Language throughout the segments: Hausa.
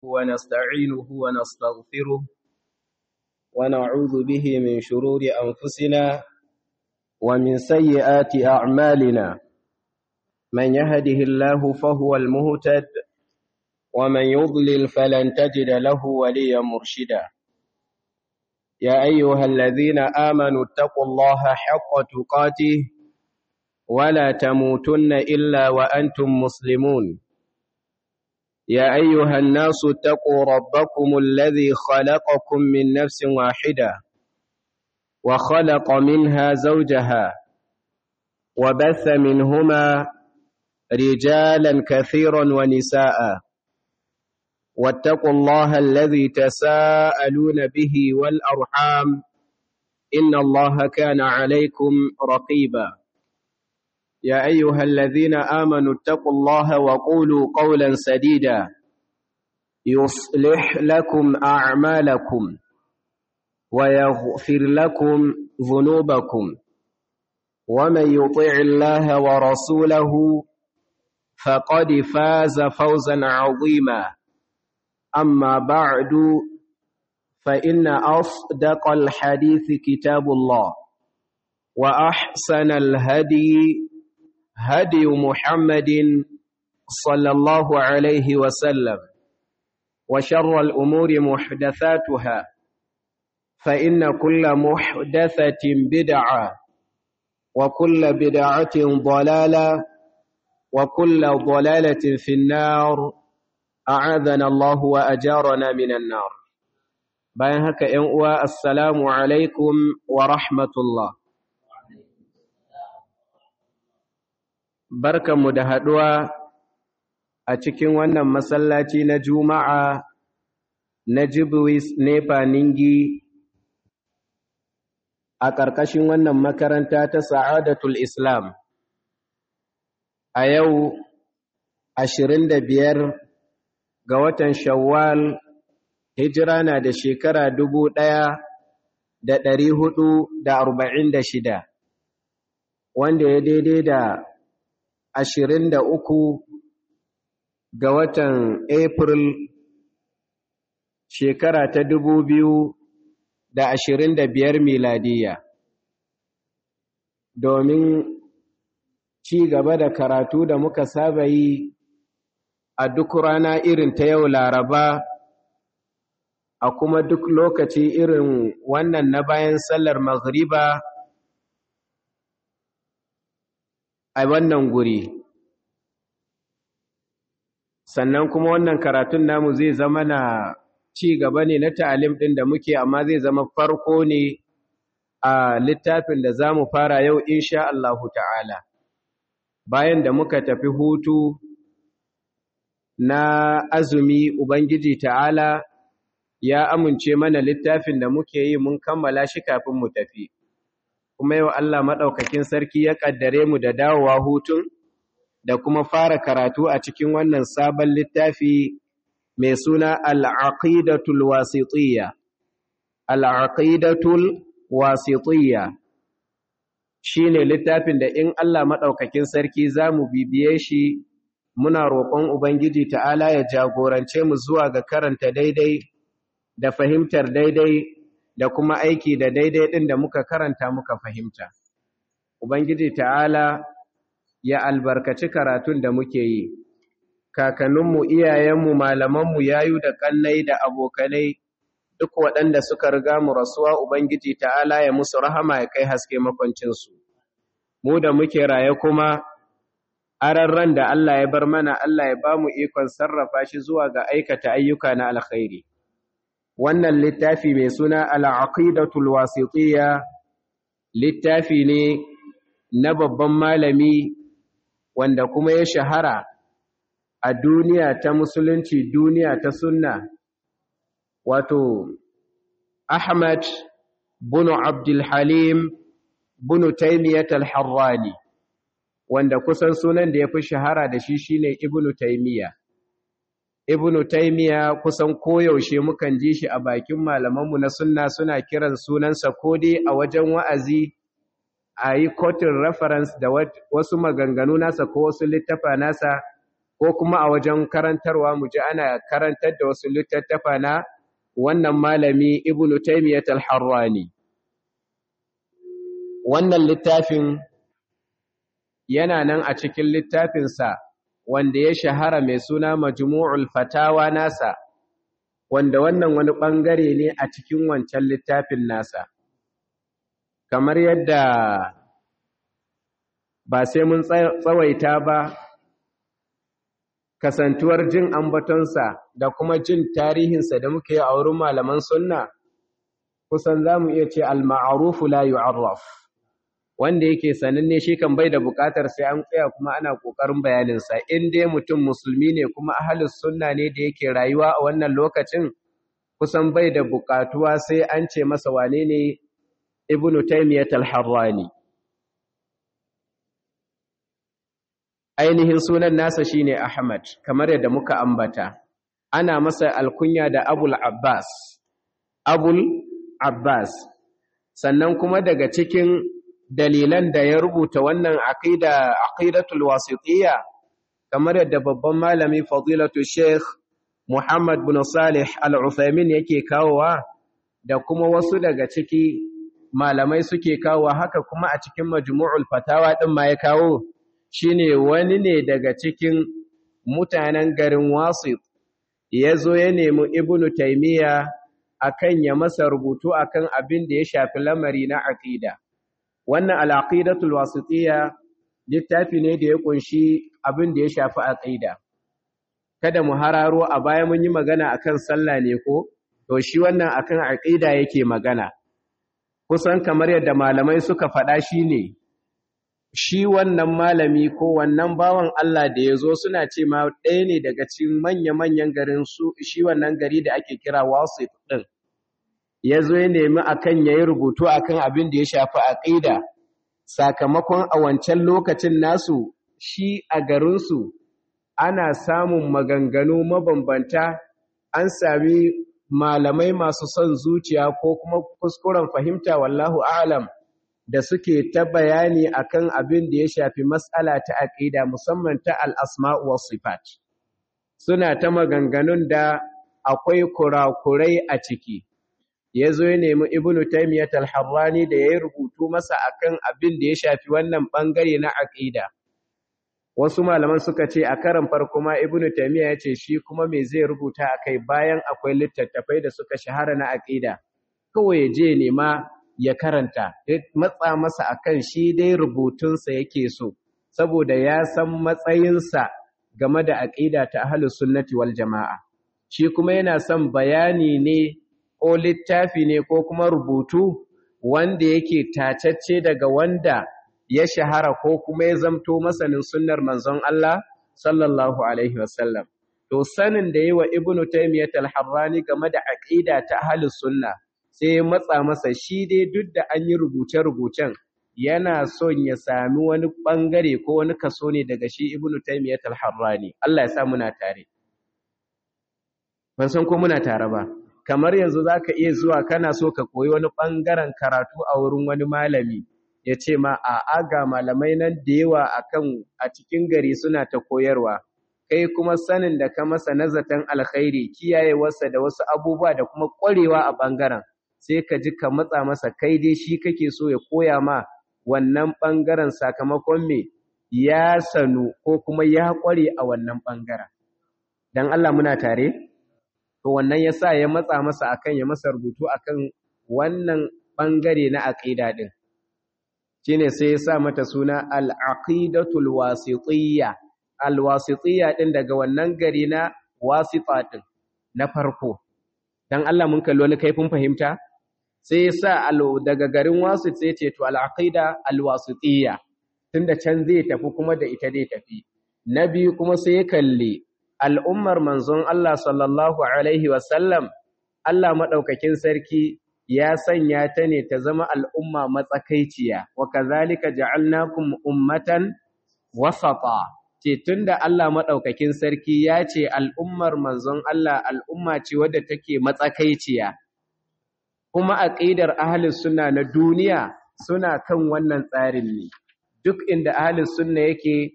ونستعينه ونستغفره ونعوذ به من شرور أنفسنا ومن سيئات أعمالنا من يهده الله فهو المهتد ومن يضلل فلن تجد له وليا مرشدا يا أيها الذين آمنوا اتقوا الله حق تقاته ولا تموتن إلا وأنتم مسلمون يا أيها الناس اتقوا ربكم الذي خلقكم من نفس واحدة وخلق منها زوجها وبث منهما رجالا كثيرا ونساء واتقوا الله الذي تساءلون به والأرحام إن الله كان عليكم رقيبا يا أيها الذين آمنوا اتقوا الله وقولوا قولا سديدا يصلح لكم أعمالكم ويغفر لكم ذنوبكم ومن يطع الله ورسوله فقد فاز فوزا عظيما أما بعد فإن أصدق الحديث كتاب الله وأحسن الهدي هدي محمد صلى الله عليه وسلم وشر الأمور محدثاتها فإن كل محدثة بدعة وكل بدعة ضلالة وكل ضلالة في النار أعاذنا الله وأجارنا من النار bayan haka ‘yan uwa assalamu alaikum wa rahmatullah barkanmu da haɗuwa a cikin wannan masallaci na juma'a na jibwis nefa ningi a ƙarƙashin wannan makaranta ta sa'adatul islam a yau ashirin da biyar ga watan shawwal hijira na da shekara dubu ɗaya da ɗari hudu da arba'in da shida wanda ya daidai da ashirin da uku ga watan april shekara ta dubu biyu da ashirin da biyar miladiya domin ci gaba da karatu da muka saba yi a duk rana irin ta yau laraba a kuma duk lokaci irin wannan na bayan sallar maghriba a wannan guri sannan kuma wannan karatun namu zai zama na ci gaba ne na ta'alim ɗin da muke amma zai zama farko ne a littafin da za mu fara yau insha Allahu ta'ala bayan da muka tafi hutu na azumi Ubangiji ta'ala ya amince mana littafin da muke yi mun kammala shi kafin mu tafi kuma yau Allah maɗaukakin sarki ya ƙaddare mu da dawowa hutun da kuma fara karatu a cikin wannan sabon littafi mai suna al'aqidatul wasitiyya al'aqidatul wasitiyya shine littafin da in Allah maɗaukakin sarki za mu bibiye shi muna roƙon Ubangiji ta'ala ya jagorance mu zuwa ga karanta daidai da fahimtar daidai da kuma aiki da daidai ɗin da muka karanta muka fahimta. Ubangiji ta'ala ya albarkaci karatun da muke yi, kakanninmu, iyayenmu, malamanmu, yayu da ƙannai da abokanai duk waɗanda suka riga mu rasuwa Ubangiji ta'ala ya musu rahama ya kai haske makwancinsu. Mu da muke raye kuma, ararran da Allah ya bar mana Allah ya ba mu ikon sarrafa shi zuwa ga aikata ayyuka na alkhairi. wannan littafi mai suna al'aqidatul wasitiyya littafi ne na babban malami wanda kuma ya shahara a duniya ta musulunci duniya ta sunna wato Ahmad bunu Abdul Halim bunu Taymiyat al-Harrani wanda kusan sunan da ya fi shahara da shi shine Ibn Taymiyyah ibnu taimiya kusan koyaushe mukan ji shi a bakin malamanmu na sunna suna kiran sunansa ko dai a wajen wa'azi a yi kotin reference da wasu maganganu nasa ko wasu littafa nasa ko kuma a wajen karantarwa mu ji ana karantar da wasu littattafa na wannan malami ibnu taymiyat al-harrani wannan littafin yana nan a cikin littafinsa wanda ya shahara mai suna majmu'ul fatawa nasa wanda wannan wani ɓangare ne a cikin wancan littafin nasa kamar yadda ba sai mun tsawaita ba kasantuwar jin ambatonsa da kuma jin tarihinsa da muke a wurin malaman sunna kusan za mu iya ce al-ma'arufu la yu'arraf wanda yake sananne shi kan bai da bukatar sai an tsaya kuma ana kokarin bayaninsa in dai mutum musulmi ne kuma ahlus sunna ne da yake rayuwa a wannan lokacin kusan bai da bukatuwa sai an ce masa wane ne ibnu taymiyat al-harrani ainihin sunan nasa shine ahmad kamar yadda muka ambata ana masa alkunya da abul abbas abul abbas sannan kuma daga cikin dalilan da ya rubuta wannan aqida aqidatul wasitiyya kamar yadda babban malami fadilatu sheikh Muhammad bin Salih Al-Uthaymin yake kawowa da kuma wasu daga ciki malamai suke kawowa haka kuma a cikin majmu'ul fatawa din ma ya kawo shine wani ne daga cikin mutanen garin Wasit yazo ya nemi Ibn Taymiyyah akan ya masa rubutu akan abin da ya shafi lamari na aqida wannan al'aqidatul wasitiyya littafi ne da ya kunshi abin da ya shafi aqida kada mu hararo a baya mun yi magana akan sallah ne ko to shi wannan akan aqida yake magana kusan kamar yadda malamai suka faɗa shine shi wannan malami ko wannan bawan Allah da ya zo suna ce ma ɗaya ne daga cikin manya-manyan garin su shi wannan gari da ake kira wasit ɗin ya zo ya nemi akan ya yi rubutu akan abin da ya shafi aƙida sakamakon a wancan lokacin nasu shi a garinsu ana samun maganganu mabambanta an sami malamai masu son zuciya ko kuma kuskuren fahimta wallahu alam da suke ta bayani akan abin da ya shafi matsala ta aƙida musamman ta al'asma'u wa sifat suna ta maganganun da akwai kurakurai a ciki ya zo ya nemi ibnu taimiyyat al-harrani da ya yi rubutu masa akan abin da ya shafi wannan bangare na aqida wasu malaman suka ce a karan farko ma ibnu taimiyya ya ce shi kuma me zai rubuta akai bayan akwai littattafai da suka shahara na aqida kawai ya je nema ya karanta matsa masa akan shi dai rubutunsa yake so saboda ya san matsayinsa game da aqida ta ahlus sunnati wal jama'a shi kuma yana son bayani ne ko littafi ne ko kuma rubutu wanda yake tacacce daga wanda ya shahara ko kuma ya zamto masanin sunnar manzon Allah sallallahu alaihi wasallam to sanin da yi wa ibnu taymiyyah al-harrani game da aqida ta ahlus sunna sai ya matsa masa shi dai duk da an yi rubuce-rubucen yana son ya sami wani bangare ko wani kaso ne daga shi ibnu taymiyyah al-harrani Allah ya sa muna tare ban san ko muna tare ba kamar yanzu za ka iya zuwa kana so ka koyi wani ɓangaren karatu a wurin wani malami ya ce ma a aga malamai nan da yawa akan a cikin gari suna ta koyarwa kai kuma sanin da ka masa nazatan alkhairi kiyayewarsa da wasu abubuwa da kuma ƙwarewa a ɓangaren sai ka ji ka matsa masa kai dai shi kake so ya koya ma wannan ɓangaren sakamakon me ya sanu ko kuma ya ƙware a wannan ɓangaren don Allah muna tare? to wannan ya sa ya matsa masa akan ya masa rubutu akan wannan ɓangare na aƙida ɗin shi ne sai ya sa mata suna al'aƙidatul wasitiyya alwasitiyya ɗin daga wannan gari na wasita ɗin na farko don Allah mun kalli wani kaifin fahimta sai ya sa daga garin wasit sai ce to al'aƙida alwasitiyya tun da can zai tafi kuma da ita zai tafi na biyu kuma sai ya kalli al'ummar manzon Allah sallallahu Alaihi wasallam, Allah maɗaukakin sarki ya sanya ta ne ta zama al'umma matsakaiciya, wa kazalika ja'alnakum ummatan wasata. Ce tun da Allah maɗaukakin sarki ya ce al'ummar manzon Allah al'umma ce wadda take matsakaiciya, kuma aƙidar ahalus suna na duniya suna kan wannan tsarin ne, duk inda ahalus sunna yake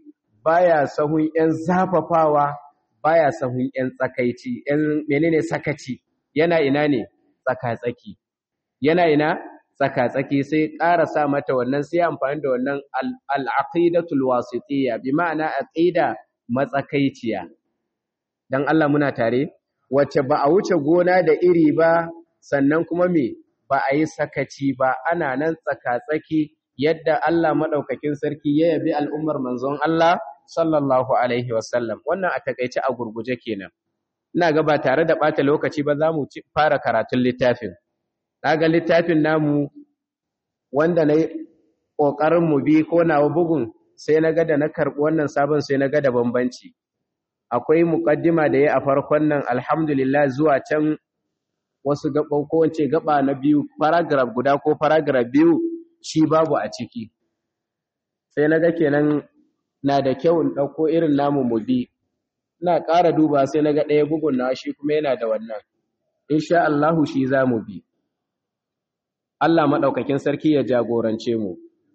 baya sahun ‘yan zafafawa baya sahun ‘yan tsakaici ‘yan menene sakaci yana ina ne tsaka-tsaki yana ina tsaka-tsaki sai ƙara sa mata wannan sai amfani da wannan al'aqidatul wasitiyya bi ma'ana aqida matsakaiciya dan Allah muna tare wacce ba a wuce gona da iri ba sannan kuma me ba a yi sakaci ba ana nan tsaka-tsaki yadda Allah madaukakin sarki ya yabi al'ummar manzon Allah sallallahu alaihi wasallam wannan a takeice a gurguje kenan ina ga ba tare da bata lokaci ba za mu fara karatun littafin ga littafin namu wanda na ƙoƙarin mu bi ko nawa bugun sai na ga da na karɓi wannan sabon sai na ga da bambanci akwai muƙaddima da ya a farkon nan alhamdulillah zuwa can wasu gaba ko wance gaba na biyu paragraph guda ko paragraph biyu shi babu a ciki sai na ga kenan na da kyau in ɗauko irin namu mu bi ina ƙara duba sai na ga ɗaya bugun na shi kuma yana da wannan insha Allahu shi za mu bi Allah maɗaukakin sarki ya jagorance mu.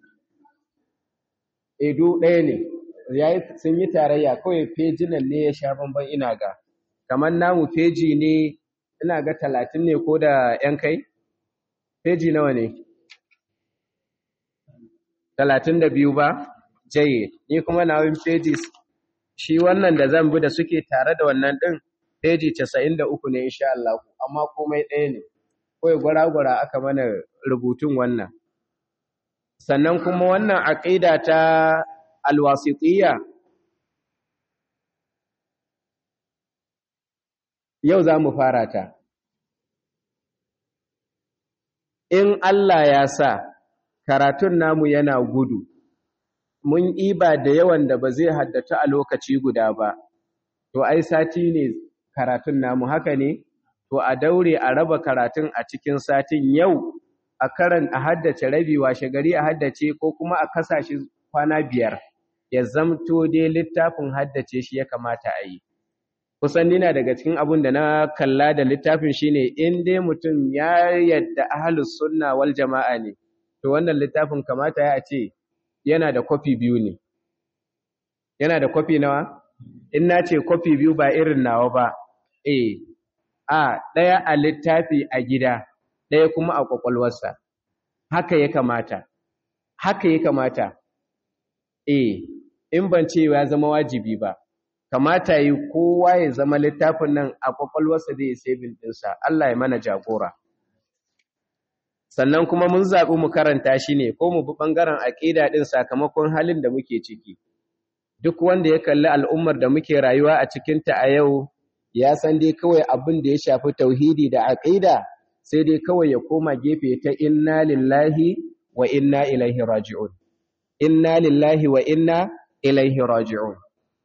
Edu ɗaya ne, sun yi tarayya kawai fejinan ne ya sha bamban ina ga, kamar namu feji ne ina ga talatin ne ko da ‘yan kai? Feji nawa ne? Talatin da biyu ba? Jaye, ni kuma nawin feji shi wannan da zan bi da suke tare da wannan ɗin feji casa'in da uku ne insha Allah, amma komai ɗaya ne. kawai gwara-gwara aka mana rubutun wannan sannan kuma wannan aƙida ta alwasitiyya yau za mu fara ta in Allah ya sa karatun namu yana gudu mun iba da yawan da ba zai haddata a lokaci guda ba to ai sati ne karatun namu haka ne to a daure a raba karatun a cikin satin yau a karan a haddace rabi washe gari a haddace ko kuma a kasashe kwana biyar ya zamto dai littafin haddace shi ya kamata a yi kusan nina daga cikin abun da na kalla da littafin shine in dai mutum ya yadda ahlus sunna wal jama'a ne to wannan littafin kamata ya ce yana da kwafi biyu ne yana da kwafi nawa in na ce kwafi biyu ba irin nawa ba eh a ɗaya a littafi a gida ɗaya kuma a ƙwaƙwalwarsa haka ya kamata haka ya kamata e in ban ce ya zama wajibi ba kamata yi kowa ya zama littafin nan a ƙwaƙwalwarsa zai yi sabin ɗinsa Allah ya mana jagora sannan kuma mun zaɓi mu karanta shi ne ko mu bi ɓangaren aƙida ɗin sakamakon halin da muke ciki duk wanda ya kalli al'ummar da muke rayuwa a cikinta a yau ya san dai kawai abin da ya shafi tauhidi da aqida sai dai kawai ya koma gefe ta inna lillahi wa inna ilaihi raji'un inna lillahi wa inna ilaihi raji'un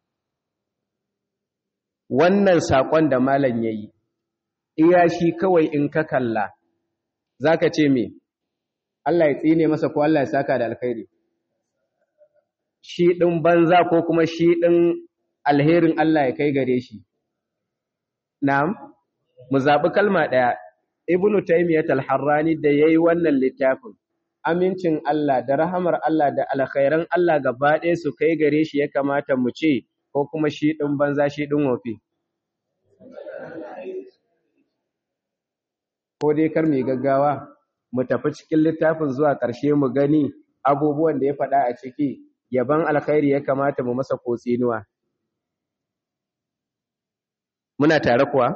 wannan sakon da malam yayi iya shi kawai in ka kalla zaka ce me Allah ya tsine masa ko Allah ya saka da alkhairi shi din banza ko kuma shi din alherin Allah ya kai gare shi Na'am, mu zaɓi kalma ɗaya, Ibn Taymiyyat al-Harrani da ya yi wannan littafin, amincin Allah da rahamar Allah da alkhairan Allah gaba ɗaya su kai gare shi ya kamata mu ce, ko kuma shi ɗin banza shi ɗin wofi. Ko dai kar mai gaggawa, mu tafi cikin littafin zuwa ƙarshe mu gani abubuwan da ya faɗa a ciki, yaban alkhairi ya kamata mu masa ko tsinuwa. muna tare kuwa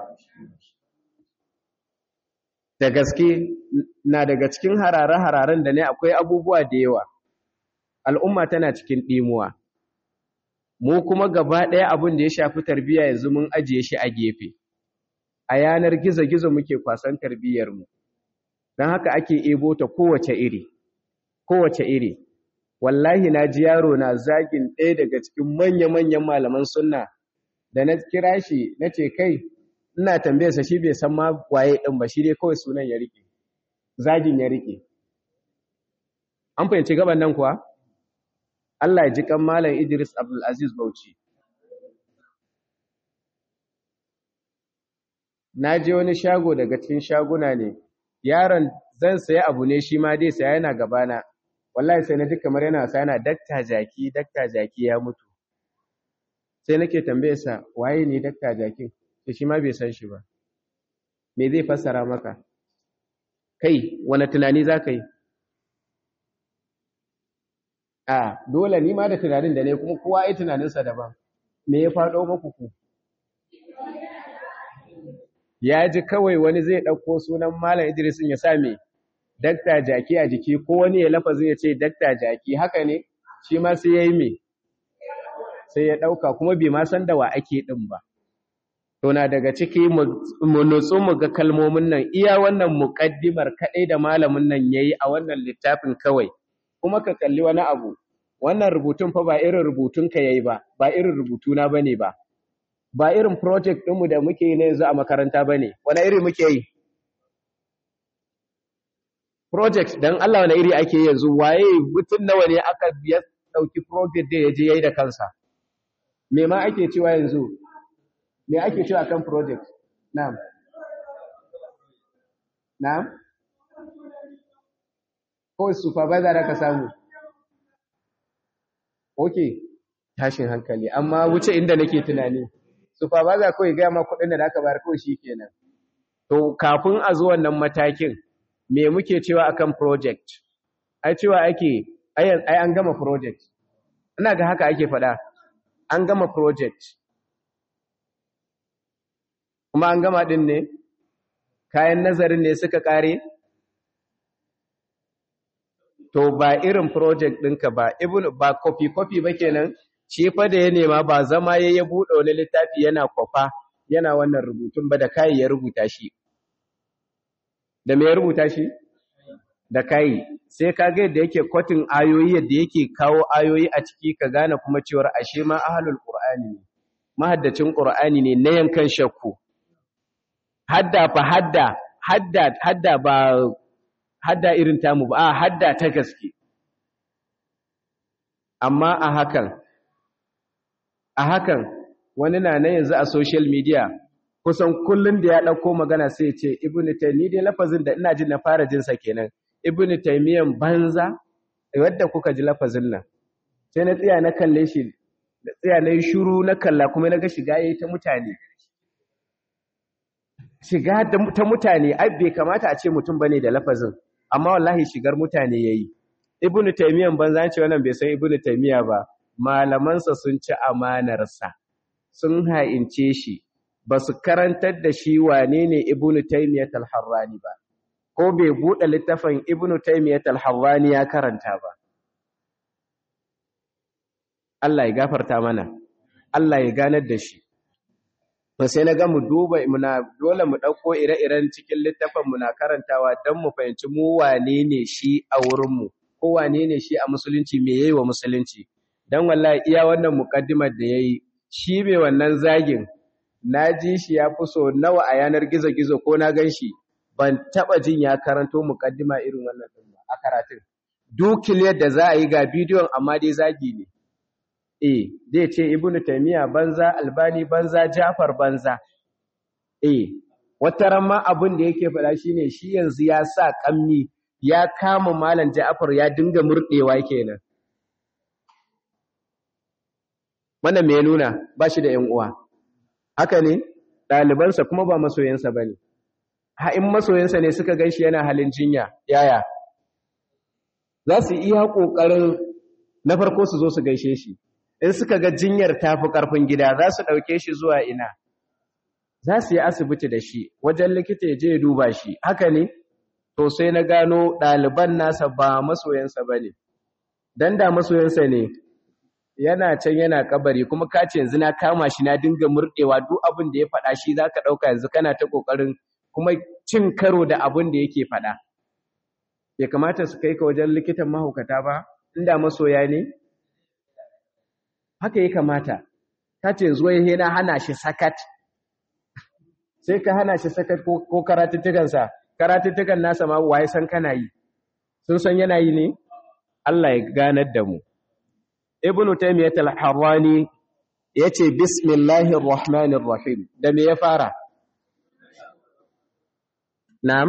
da gaske na daga cikin harare-hararen da ne akwai abubuwa da yawa al'umma tana cikin ɗimuwa mu kuma gaba ɗaya abin da ya shafi tarbiyya yanzu mun ajiye shi a gefe a yanar gizo-gizo muke kwasan tarbiyyarmu don haka ake ebo ta kowace iri kowace iri wallahi na ji yaro na zagin ɗaya daga cikin manya-manyan malaman sunna da na kira shi na ce kai ina tambayarsa shi bai san ma waye ɗin ba shi dai kawai sunan ya rike zagin ya rike an fahimci gaban nan kuwa Allah ya ji kan malam Idris Abdul Aziz Bauchi na je wani shago daga cikin shaguna ne yaron zan saya abu ne shi ma dai saya yana gabana wallahi sai na ji kamar yana wasa yana dakta jaki dakta jaki ya mutu sai nake tambaye sa waye ne dakta jakin to shi ma bai san shi ba me zai fassara maka kai wani tunani za ka yi a dole ni ma da tunanin da ne kuma kowa yi tunaninsa daban me ya faɗo maku ku ya ji kawai wani zai ɗauko sunan malam idrisin ya sa me dakta jaki a jiki ko wani ya lafazin ya ce dakta jaki haka ne shi ma sai ya yi me sai ya ɗauka kuma bai ma san da wa ake ɗin ba to na daga ciki mu nutsu mu ga kalmomin nan iya wannan muƙaddimar kaɗai da malamin nan ya yi a wannan littafin kawai kuma ka kalli wani abu wannan rubutun fa ba irin rubutunka ya yi ba ba irin rubutuna ba ne ba ba irin project ɗinmu da muke yi na yanzu a makaranta ba ne wani iri muke yi project don Allah wani iri ake yanzu waye mutum nawa ne aka ya ɗauki project da ya je ya yi da kansa me ma ake cewa yanzu me ake cewa kan project na'am na'am ko supervisor da ka samu okay tashin hankali amma wuce inda nake tunani supervisor kawai ga ma kudin da aka bayar kawai shikenan to kafin a zo wannan matakin me muke cewa akan project ai cewa ake ai an gama project ina ga haka ake faɗa an gama project kuma an gama din ne kayan nazarin ne suka kare to ba irin project ɗinka ba ibn ba copy copy ba kenan shi fa da ya nema ba zama ya ya buɗe wani littafi yana kwafa yana wannan rubutun ba da kai ya rubuta shi da me ya rubuta shi da kai sai ka ga yadda yake kwatin ayoyi yadda yake kawo ayoyi a ciki ka gane kuma cewar ashe ma ahlul qur'ani ne mahaddacin qur'ani ne na yankan shakku hadda fa hadda hadda hadda ba hadda irin tamu ba a hadda ta gaske amma a hakan a hakan wani na nan yanzu a social media kusan kullun da ya dauko magana sai ya ce ibnu taymi dai lafazin da ina jin na fara jin sa kenan ibnu taymiyan banza wadda kuka ji lafazin nan sai na tsaya na kalle shi da tsaya na yi shuru na kalla kuma na ga shiga yayi ta mutane shiga ta mutane ai bai kamata a ce mutum bane da lafazin amma wallahi shigar mutane yayi ibnu taymiyan banza ce wannan bai san ibnu taymiya ba malamansa sun ci amanarsa sun ha'ince shi ba su karantar da shi wane ne ibnu taymiyat al-harrani ba ko bai buɗe littafin ibnu taymiyat al-harrani ya karanta ba Allah ya gafarta mana Allah ya ganar da shi to sai na ga mu duba muna dole mu dauko ire-iren cikin littafin muna karantawa dan mu fahimci mu wane ne shi a wurin mu ko wane ne shi a musulunci me yayi wa musulunci dan wallahi iya wannan mukaddimar da yayi shi me wannan zagin naji shi ya fi so nawa a yanar gizo-gizo ko na ganshi ban taba jin ya karanto mukaddima irin wannan din ba a karatun dukiliyar da za a yi ga bidiyon amma dai zagi ne eh zai ce ibnu taymiya banza albani banza jafar banza eh wata ramma abin da yake faɗa shine shi yanzu ya sa kammi ya kama malam jafar ya dinga murdewa kenan wannan me nuna ba shi da ƴan uwa haka ne ɗalibansa kuma ba masoyansa bane ha in masoyansa ne suka ganshi yana halin jinya yaya za su iya ƙoƙarin na farko su zo su gaishe shi in suka ga jinyar tafi ƙarfin gida za su ɗauke shi zuwa ina za su yi asibiti da shi wajen likita ya je ya duba shi haka ne to sai na gano ɗaliban nasa ba masoyansa ba ne don da masoyansa ne yana can yana kabari kuma ka ce yanzu na kama shi na dinga murɗewa duk abin da ya faɗa shi za ka ɗauka yanzu kana ta ƙoƙarin kuma cin karo da abin da yake faɗa bai kamata su kai ka wajen likitan mahaukata ba inda masoya ne haka ya kamata ta ce zuwa ya na hana shi sakat sai ka hana shi sakat ko karatuttukansa karatuttukan nasa ma waye san kana yi sun san yana yi ne Allah ya ganar da mu ibnu taymiyyah al-harrani yace bismillahir rahmanir rahim da me ya fara na'am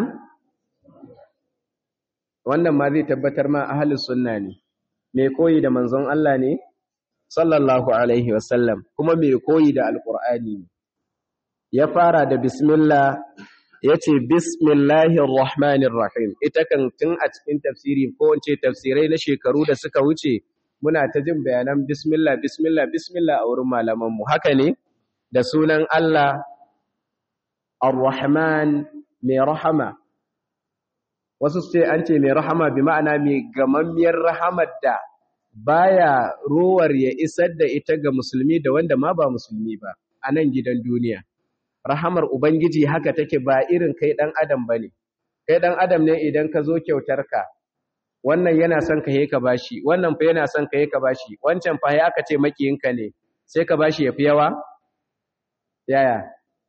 wannan ma zai tabbatar ma ahlus sunna ne mai koyi da manzon Allah ne sallallahu alaihi wasallam kuma mai koyi da alkur'ani ya fara da bismillah ya ce bismillahir rahmanir rahim ita kan tun a cikin tafsiri ko wance tafsirai na shekaru da suka wuce muna ta jin bayanan bismillah bismillah bismillah a wurin malamanmu haka ne da sunan Allah ar-rahman mai rahama wasu sai an ce mai rahama bi ma'ana mai gamammiyar rahamar da baya rowar ya isar da ita ga musulmi da wanda ma ba musulmi ba a nan gidan duniya rahamar ubangiji haka take ba irin kai dan adam bane kai dan adam ne idan ka zo kyautar ka wannan yana son ka yi ka bashi wannan fa yana son ka yi ka bashi wancan fa ya aka ce makiyinka ne sai ka bashi yafi yawa yaya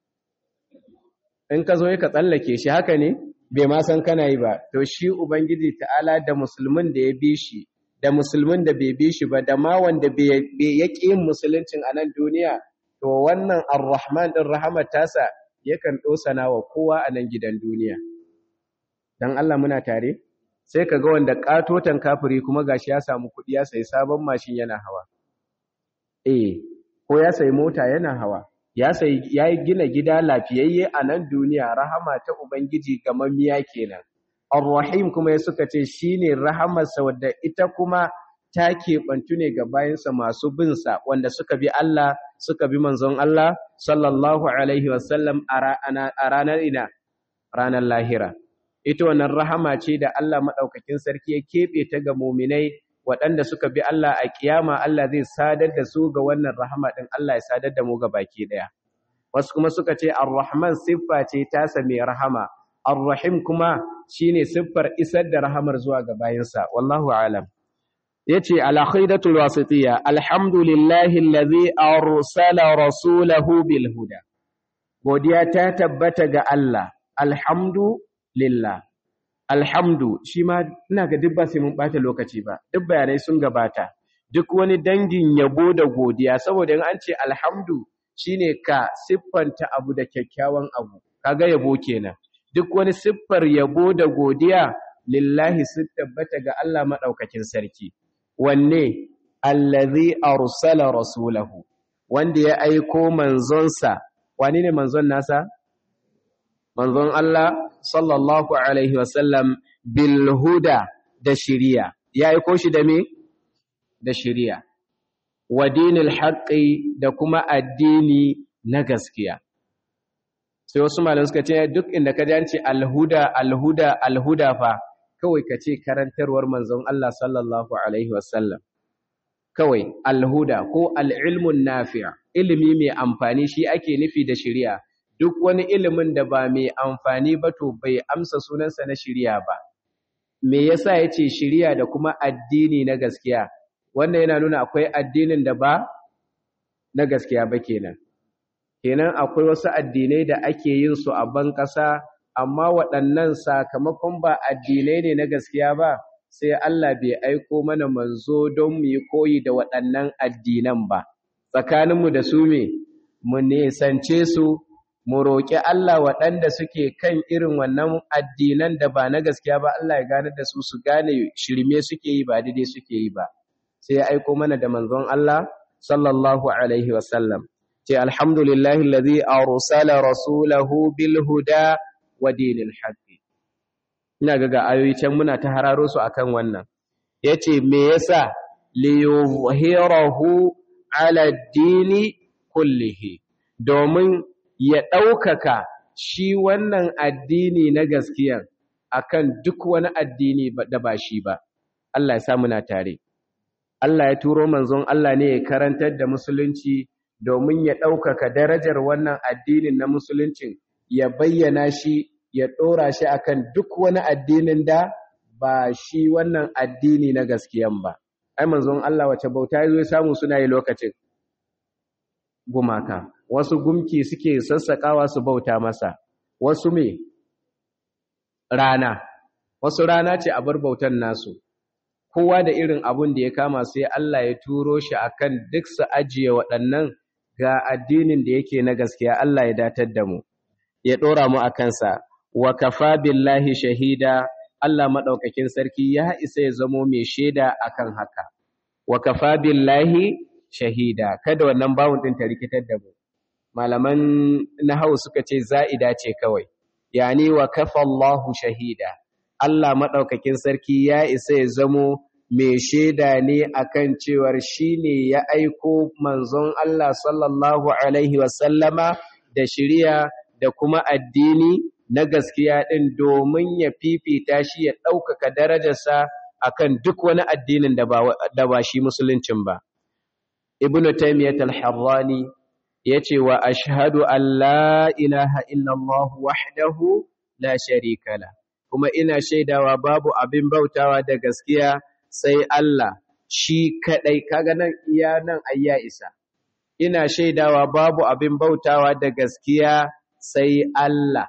in ka zo ka tsallake shi haka ne bai ma san kana yi ba to shi ubangiji ta'ala da musulmin da ya bi shi da musulmin da bai bi shi ba da ma wanda bai yaki yin musuluncin a nan duniya to wannan ar-rahman din rahamar tasa yakan dosana wa kowa a nan gidan duniya dan Allah muna tare sai kaga wanda katotan kafiri kuma gashi ya samu kuɗi ya sayi sabon mashin yana hawa eh ko ya sayi mota yana hawa ya sai ya gina gida lafiyayye a nan duniya rahama ta ubangiji gamammiya kenan ar-rahim kuma ya suka ce shine rahamarsa wadda ita kuma ta keɓantu ne ga bayansa masu bin sa wanda suka bi Allah suka bi manzon Allah sallallahu alaihi wasallam a ranar ina ranar lahira ita wannan rahama ce da Allah madaukakin sarki ya keɓe ta ga muminai waɗanda suka bi Allah a kiyama Allah zai sadar da su ga wannan rahama ɗin Allah ya sadar da mu ga baki ɗaya. Wasu kuma suka ce Ar-Rahman siffa ce tasa mai rahama, Ar-Rahim kuma shine siffar isar da rahamar zuwa ga bayansa, wallahu alam. Yace ala khaidatul wasitiyya alhamdulillahi allazi arsala rasulahu bil huda. Godiya ta tabbata ga Allah, alhamdulillah. alhamdu shi ma ina ga duk ba sai mun bata lokaci ba duk bayanai sun gabata duk wani dangin yabo da godiya saboda in an ce alhamdu shine ka siffanta abu da kyakkyawan abu kaga yabo kenan duk wani siffar yabo da godiya lillahi sun tabbata ga Allah madaukakin sarki wanne allazi arsala rasulahu wanda ya aiko manzonsa wani ne manzon nasa manzon Allah sallallahu alaihi wasallam bil huda da shiriya ya aiko shi da me da shiriya wa dinil haqqi da kuma addini na gaskiya sai wasu malamai suka ce duk inda ka ji an ce alhuda alhuda alhuda fa kawai ka ce karantarwar manzon Allah sallallahu alaihi wasallam kawai alhuda ko al'ilmun nafi' ilimi mai amfani shi ake nufi da shiriya duk wani ilimin da ba mai amfani ba to bai amsa sunansa na shiriya ba me yasa yace shiriya da kuma addini na gaskiya wannan yana nuna akwai addinin da ba na gaskiya ba kenan kenan akwai wasu addinai da ake yin su a ban ƙasa amma waɗannan sakamakon ba addinai ne na gaskiya ba sai Allah bai aiko mana manzo don mu yi koyi da waɗannan addinan ba tsakaninmu da su me mu nesance su mu roƙi Allah waɗanda suke kan irin wannan addinan da ba na gaskiya ba Allah ya gane da su su gane shirme suke yi ba daidai suke yi ba sai ya aiko mana da manzon Allah sallallahu alaihi wasallam ce alhamdulillahi allazi arsala rasulahu bil huda wa dinil haqq ina ga ga ayoyi can muna ta hararo su akan wannan yace me yasa li yuzhirahu ala dini kullihi domin ya ɗaukaka shi wannan addini na gaskiya akan duk wani addini da ba shi ba Allah ya sa muna tare Allah ya turo manzon Allah ne ya karantar da musulunci domin ya ɗaukaka darajar wannan addinin na musuluncin ya bayyana shi ya ɗora shi akan duk wani addinin da ba shi wannan addini na gaskiyan ba ai manzon Allah wace bauta ya zo samu suna yi lokacin gumaka wasu gumki suke sassakawa su bauta masa wasu me rana wasu rana ce a bar bautan nasu kowa da irin abun da ya kama sai Allah ya turo shi akan duk su ajiye waɗannan ga addinin da yake na gaskiya Allah ya datar da mu ya ɗora mu a kansa wa kafa billahi shahida Allah maɗaukakin sarki ya isa ya zamo mai shaida akan haka wa kafa billahi shahida kada wannan bawun din ta rikitar da mu malaman nahwu suka ce za'ida ce kawai yani wa kafa Allahu shahida Allah madaukakin sarki ya isa ya zamo mai shaida ne akan cewar shine ya aiko manzon Allah sallallahu alaihi wasallama da shiriya da kuma addini na gaskiya din domin ya fifita shi ya ɗaukaka darajarsa akan duk wani addinin da ba da ba shi musuluncin ba ibnu taymiyyah al-harrani yace wa ashhadu an la ilaha illallah wahdahu la sharika la kuma ina shaidawa babu abin bautawa da gaskiya sai Allah shi kadai kaga nan iya nan ayya isa ina shaidawa babu abin bautawa da gaskiya sai Allah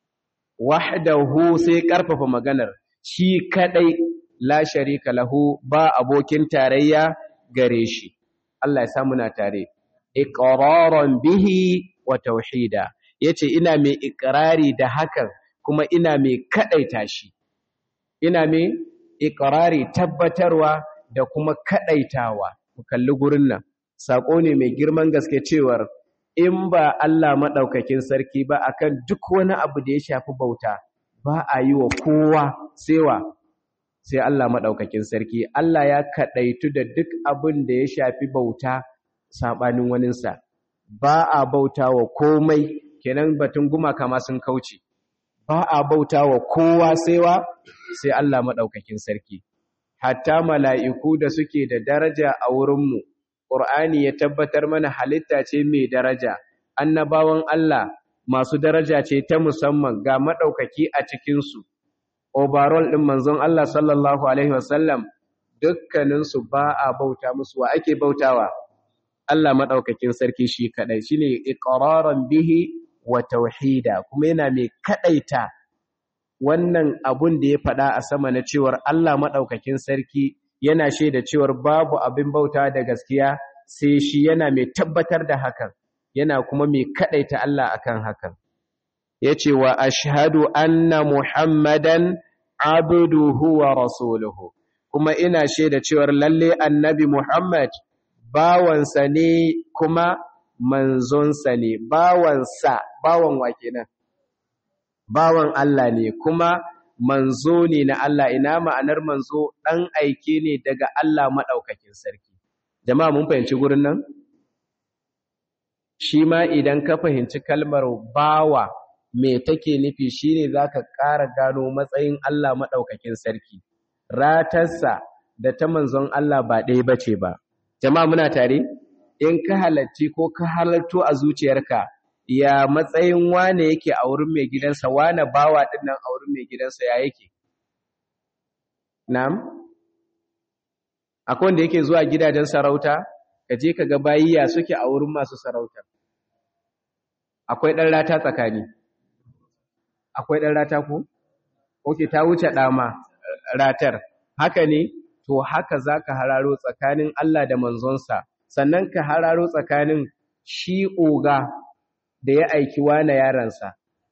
wahdahu sai karfafa maganar shi kadai la sharika lahu ba abokin tarayya gare shi Allah ya sa muna tare iqraran bihi wa tauhida yace ina mai ikrari da hakan kuma ina mai kadaita shi ina mai ikrari tabbatarwa da kuma kadaitawa mu kalli gurin nan sako ne mai girman gaske cewar in ba Allah madaukakin sarki ba akan duk wani abu da ya shafi bauta ba a yi wa kowa sewa sai Allah madaukakin sarki Allah ya kadaitu da duk abin da ya shafi bauta sabanin waninsa ba a bauta wa komai kenan batun gumaka ma sun kauce ba a bauta wa kowa saiwa sai Allah maɗaukakin sarki hatta mala'iku da suke da daraja a wurinmu ƙur'ani ya tabbatar mana halitta ce mai daraja annabawan Allah masu daraja ce ta musamman ga maɗaukaki a cikinsu overall ɗin manzon Allah sallallahu Alaihi wasallam dukkaninsu ba a bauta musu wa ake bautawa Allah maɗaukakin sarki shi kaɗai shi ne iƙararan bihi wa tauhida kuma yana mai kaɗaita wannan abun da ya faɗa a sama na cewar Allah maɗaukakin sarki yana shaida cewar babu abin bauta da gaskiya sai shi yana mai tabbatar da hakan yana kuma mai kaɗaita Allah akan hakan yace wa ashhadu anna muhammadan abduhu wa rasuluhu kuma ina shaida cewar lalle annabi muhammad bawansa ne kuma manzonsa ne bawansa bawan wa kenan bawan Allah ne kuma manzo ne na Allah ina ma'anar manzo dan aike ne daga Allah madaukakin sarki jama'a mun fahimci gurin nan shi ma idan ka fahimci kalmar bawa me take nufi shine zaka ƙara gano matsayin Allah madaukakin sarki ratarsa da ta manzon Allah ba ɗaya bace ba jama'a muna tare in ka halarci ko ka halarto a zuciyarka ya matsayin wane yake a wurin mai gidansa wane bawa din nan a wurin mai gidansa ya yake na'am akwai wanda yake zuwa gidajen sarauta ka je ka ga bayiya suke a wurin masu sarauta akwai ɗan rata tsakani akwai ɗan rata ko oke ta wuce ɗama ratar haka ne to haka za ka hararo tsakanin Allah da manzonsa sannan ka hararo tsakanin shi oga da ya aiki wane yaransa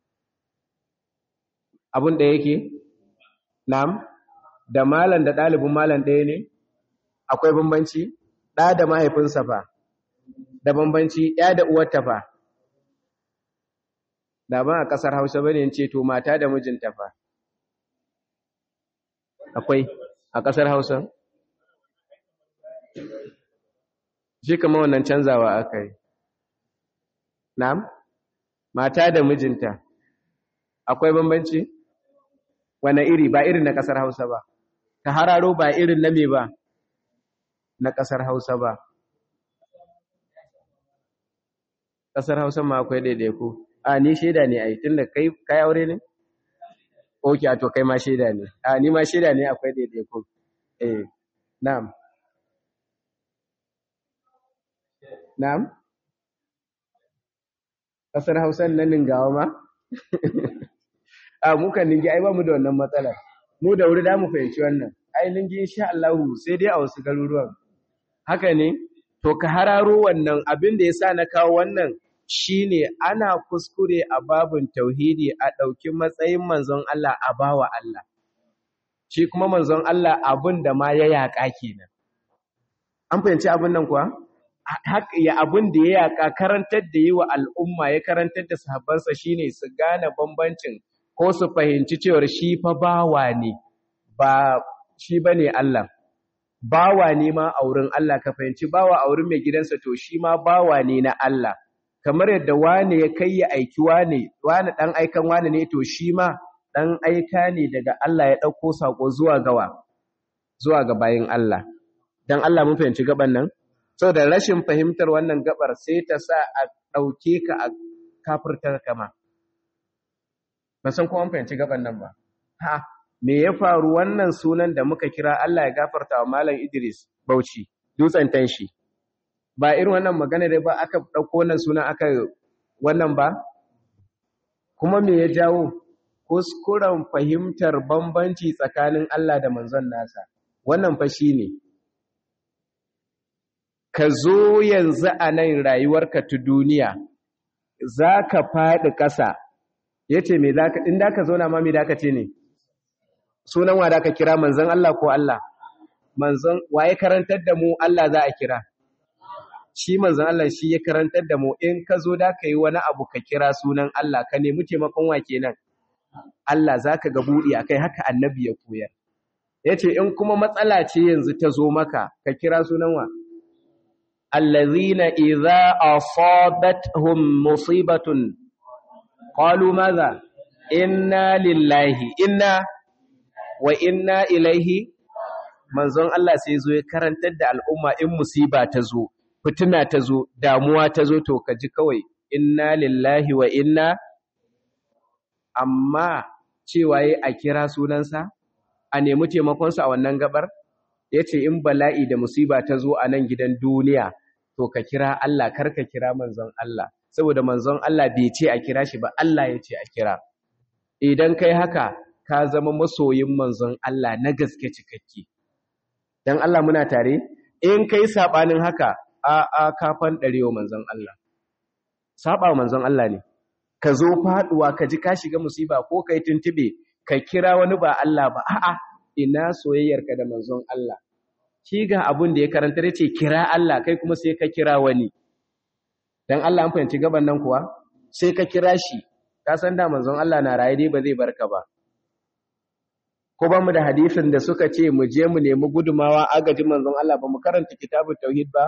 abin da yake nam da malam da ɗalibin malam ɗaya ne akwai bambanci ɗa da mahaifinsa fa da bambanci ɗaya da uwarta fa da ban a ƙasar hausa bane ce to mata da mijinta fa akwai a ƙasar hausa shi kama wannan canzawa aka yi na'am mata da mijinta akwai bambanci wane iri ba irin na ƙasar hausa ba ta hararo ba irin na me ba na ƙasar hausa ba ƙasar hausa ma akwai daidaiku a ni shaida ne a yi tun da kai kai aure ne ok a to kai ma shaida ne a ni ma shaida ne akwai daidaiku eh na'am na'am ƙasar hausan na ningawa ma a mukan ningi ai ba mu da wannan matsalar mu da wuri da mu fahimci wannan ai ningi insha Allah sai dai a wasu garuruwan haka ne to ka hararo wannan abin da yasa na kawo wannan shine ana kuskure a babun tauhidi a ɗauki matsayin manzon Allah a bawa Allah shi kuma manzon Allah abin da ma ya yaƙa kenan an fahimci abin nan kuwa ya abin da ya yaka karantar da yi wa al'umma ya karantar da sahabbansa shine su gane bambancin ko su fahimci cewar shi fa bawa ne ba shi bane Allah bawa ne ma a wurin Allah ka fahimci bawa a wurin mai gidansa to shi ma bawa ne na Allah kamar yadda wane ya kai ya aiki wane wane dan aikan wane ne to shi ma dan aika ne daga Allah ya dauko sako zuwa gawa zuwa ga bayin Allah dan Allah mun fahimci gaban nan da rashin fahimtar wannan gabar sai ta sa a dauke ka a kafirtar kama ba san ko an fahimci gaban nan ba ha me ya faru wannan sunan da muka kira Allah ya gafarta wa Malam Idris Bauchi dutsen tanshi ba irin wannan magana da ba aka dauko wannan sunan aka wannan ba kuma me ya jawo kuskuren fahimtar bambanci tsakanin Allah da manzon nasa wannan fa shine ka zo yanzu a nan rayuwarka ta duniya za ka faɗi ƙasa ya ce me za ka inda ka zo na ma me da ka ce ne sunan wa da ka kira manzon Allah ko Allah manzon waye karantar da mu Allah za a kira shi manzon Allah shi ya karantar da mu in ka zo da ka yi wani abu ka kira sunan Allah ka nemi taimakon wa kenan Allah za ka ga buɗi akai haka annabi ya koyar ya ce in kuma matsala ce yanzu ta zo maka ka kira sunan wa allazina idza asabatuhum musibatun qalu madha inna lillahi inna wa inna ilaihi manzon Allah sai zo ya karantar da al'umma in musiba ta zo fitina ta zo damuwa ta zo to kaji kawai inna lillahi wa inna amma cewa yi a kira sunansa a nemi taimakonsa a wannan gabar ya ce in bala'i da musiba ta zo a nan gidan duniya to ka kira Allah kar ka kira manzon Allah saboda manzon Allah bai ce a kira shi ba Allah ya ce a kira idan kai haka ka zama masoyin manzon Allah na gaske cikakke dan Allah muna tare in kai sabanin haka a a kafan darewa manzon Allah saba manzon Allah ne ka zo faduwa ka ji ka shiga musiba ko kai tuntube ka kira wani ba Allah ba a'a ina soyayyarka da manzon Allah shi ga abun da ya karanta yace kira Allah kai kuma sai ka kira wani dan Allah an fahimci gaban nan kuwa sai ka kira shi ka san da manzon Allah na raye dai ba zai barka ba ko ba mu da hadisin da suka ce mu je mu nemi gudumawa agajin manzon Allah ba mu karanta kitabut tauhid ba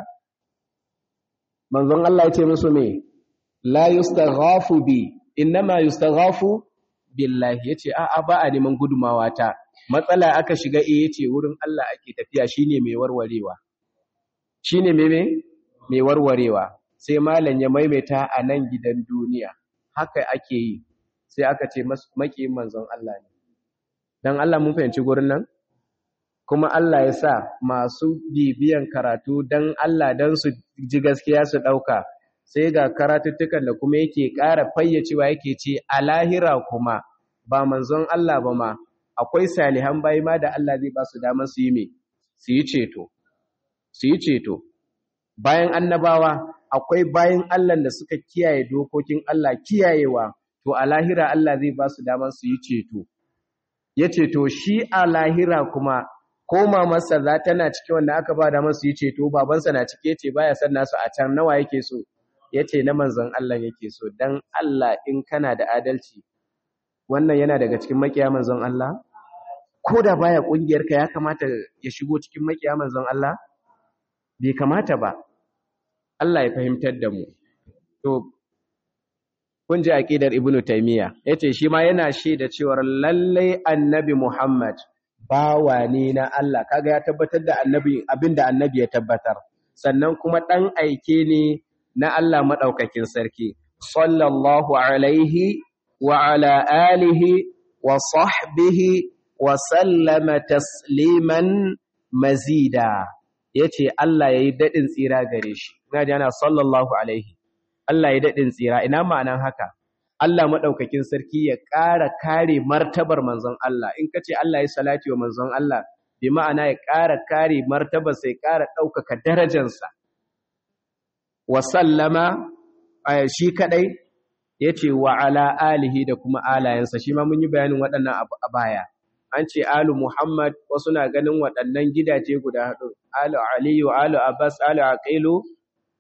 manzon Allah ya ce musu me la yustaghafu bi innama yustaghafu billahi yace a a ba a neman gudumawa ta matsala aka shiga eh yace wurin Allah ake tafiya shine mai warwarewa shine me me mai warwarewa sai malam ya maimaita a nan gidan duniya haka ake yi sai aka ce maki manzon Allah ne dan Allah mun fahimci gurin nan kuma Allah ya sa masu bibiyan karatu dan Allah dan su ji gaskiya su dauka sai ga karatuttukan da kuma yake ƙara fayyacewa yake ce a lahira kuma ba manzon Allah ba ma akwai salihan bayi ma da Allah zai ba su damar su yi me su yi ceto su yi ceto bayan annabawa akwai bayan Allah da suka kiyaye dokokin Allah kiyayewa to a lahira Allah zai ba su damar su yi ceto ya ceto shi a lahira kuma ko mamarsa za tana cikin wanda aka ba damar su yi ceto babansa na cike ce baya san nasu a can nawa yake so ya ce na manzon Allah yake so don Allah in kana da adalci wannan yana daga cikin makiya manzon Allah ko da baya ƙungiyarka ya kamata ya shigo cikin makiya manzon Allah bai kamata ba Allah ya fahimtar da mu to kun ji aqidar ibnu taymiya yace shi ma yana shaida cewa lalle annabi Muhammad bawa ne na Allah kaga ya tabbatar da annabi abinda annabi ya tabbatar sannan kuma dan aike ne na Allah maɗaukakin sarki, sallallahu alaihi wa ala alihi wa sahbihi wa sallama tasliman mazida, ya ce Allah ya yi daɗin tsira gare shi, ina jana sallallahu alaihi, Allah ya daɗin tsira, ina ma'anan haka, Allah maɗaukakin sarki ya ƙara kare martabar manzon Allah, in ka ce Allah ya salati wa manzon Allah, bi ma'ana ya ƙara kare martabar sai ƙara ɗaukaka darajansa. wa sallama shi kadai yace wa ala alihi da kuma alayensa shi ma mun yi bayanin waɗannan a baya an ce alu muhammad wasu na ganin waɗannan gidaje guda hudu alu aliyu alu abbas alu aqilu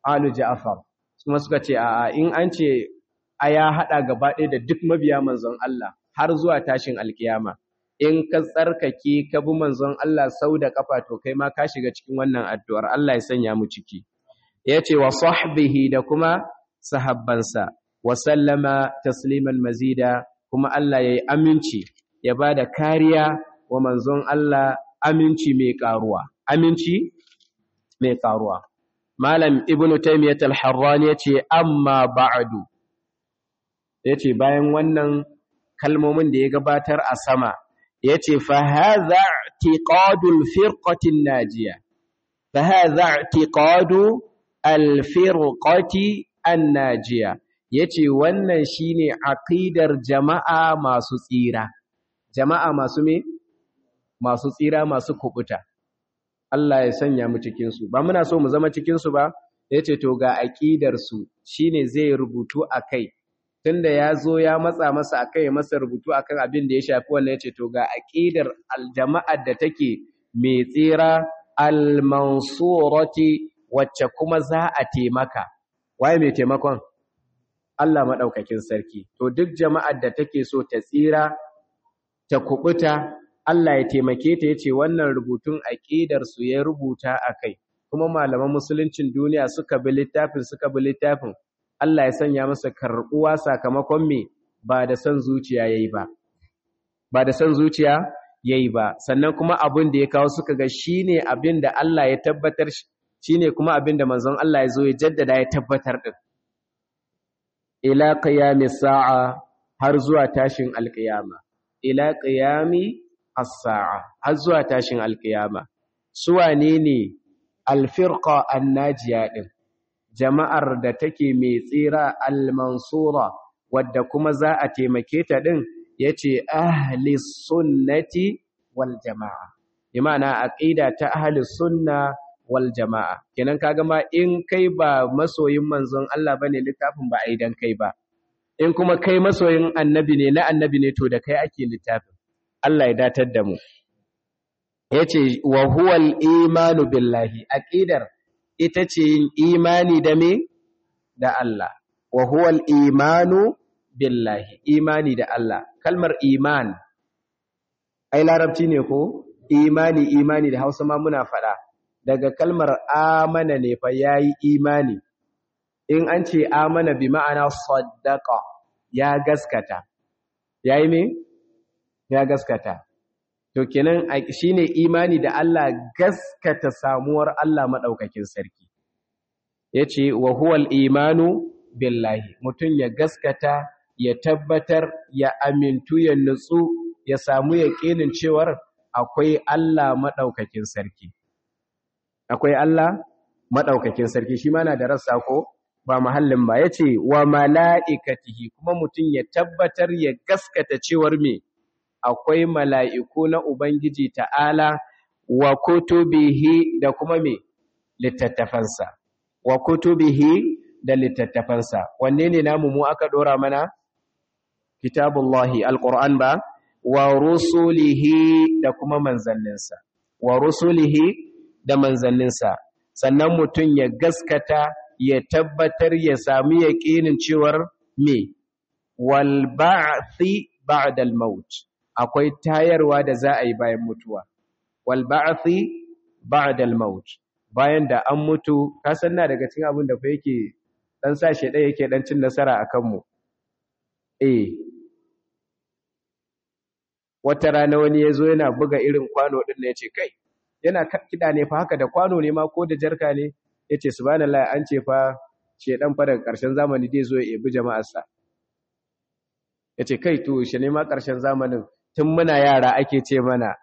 alu ja'far kuma suka ce a in an ce a ya hada gaba ɗaya da duk mabiya manzon Allah har zuwa tashin alkiyama in ka tsarkake ka bi manzon Allah sau da kafa to kai ma ka shiga cikin wannan addu'ar Allah ya sanya mu ciki yace wa sahbihi da kuma sahabbansa wa sallama tasliman mazida kuma Allah yayi aminci ya bada kariya wa manzon Allah aminci mai karuwa aminci mai karuwa malam ibnu taymiyah al-harrani yace amma ba'du yace bayan wannan kalmomin da ya gabatar a sama yace fa hadha i'tiqadul firqatin najiya fa hadha i'tiqadu al-firqati an-najiya yace wannan shine aqidar jama'a masu tsira jama'a masu me masu tsira masu kubuta Allah ya sanya mu cikin su ba muna so mu zama cikin su ba yace to ga aqidar su shine zai rubutu akai tunda ya zo ya matsa masa akai masa rubutu akan abin da ya shafi wannan yace to ga aqidar aljama'ar da take mai tsira almansurati wacce kuma za a taimaka waye mai taimakon Allah madaukakin sarki to duk jama'ar da take so ta tsira ta kubuta Allah ya taimake ta yace wannan rubutun aqidar su ya rubuta akai kuma malaman musuluncin duniya suka bi littafin suka bi littafin Allah ya sanya masa karbuwa sakamakon me ba da san zuciya yayi ba ba da san zuciya yayi ba sannan kuma abin da ya kawo suka ga shine abin da Allah ya tabbatar shine kuma abin da manzon Allah ya zo ya jaddada ya tabbatar din ila qiyamis sa'a har zuwa tashin alqiyama ila qiyami as-sa'a har zuwa tashin alqiyama su wane ne alfirqa annajiya din jama'ar da take mai tsira al-mansura wadda kuma za a taimake ta din yace ahli sunnati wal jama'a imana aqida ta ahli sunna wal jama'a kenan kaga ma in kai ba masoyin manzon Allah bane littafin ba ai dan kai ba in kuma kai masoyin annabi ne na annabi ne to da kai ake littafin Allah ya datar da mu yace wa huwal imanu billahi aqidar ita ce yin imani da me da Allah wa huwal imanu billahi imani da Allah kalmar iman ai larabci ne ko imani imani da Hausa ma muna faɗa daga kalmar amana ne fa yayi imani in an ce amana bi ma'ana saddaqa ya gaskata yayi me ya gaskata to kenan shine imani da Allah gaskata samuwar Allah madaukakin sarki yace wa huwal imanu billahi mutun ya gaskata ya tabbatar ya amintu ya nutsu ya samu yaqinin cewar akwai Allah madaukakin sarki akwai Allah madaukakin sarki shi ma na da rassa ko ba mahallin ba yace wa malaikatihi kuma mutun ya tabbatar ya gaskata cewar me akwai mala'iku na Ubangiji ta'ala wa kutubihi da kuma me littattafansa, wa kutubihi da littattafansa, wanne ne namu mu aka ɗora mana? Kitabullahi, Al'ur'an ba, wa rusulihi da kuma manzanninsa, wa rusulihi da manzanninsa, sannan mutum ya gaskata ya tabbatar ya sami yaƙinin cewar me, wal ba'athi ba'dal maut. akwai tayarwa da za a yi bayan mutuwa wal ba'thi ba'da al maut bayan da an mutu ka san na daga cikin abin da fa yake dan sa shi dai yake dan cin nasara akan mu eh wata rana wani yazo yana buga irin kwano din ne yace kai yana kida ne fa haka da kwano ne ma ko da jarka ne yace subhanallahi an ce fa shedan fa daga karshen zamani zai zo ya ebi jama'arsa yace kai to shi ne ma karshen zamanin tun muna yara ake ce mana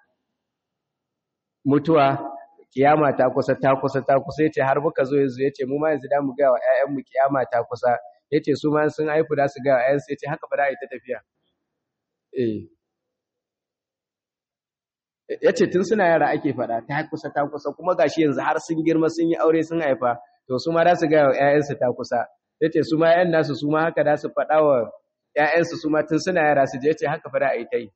mutuwa kiyama ta kusa ta kusa ta kusa yace har muka zo yanzu yace mu ma yanzu da mu ga wa ƴaƴan mu kiyama ta kusa yace su ma sun haifu da su ga wa ƴaƴan su yace haka ba da ita tafiya eh yace tun suna yara ake fada ta kusa ta kusa kuma gashi yanzu har sun girma sun yi aure sun haifa to su ma da su ga wa ƴaƴan su ta kusa yace su ma ƴaƴan nasu su ma haka da su fada wa ƴaƴan su su ma tun suna yara su je yace haka fa da ai tai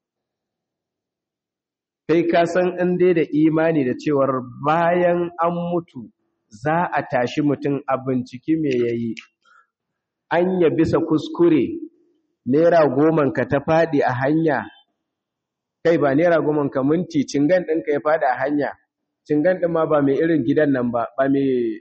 kai ka san in dai da imani da cewar bayan an mutu za a tashi mutum a binciki me yayi an ya bisa kuskure naira goman ka ta faɗi a hanya kai ba naira goman ka minti cingan ɗinka ya faɗi a hanya cingan ɗin ma ba mai irin gidan nan ba ba mai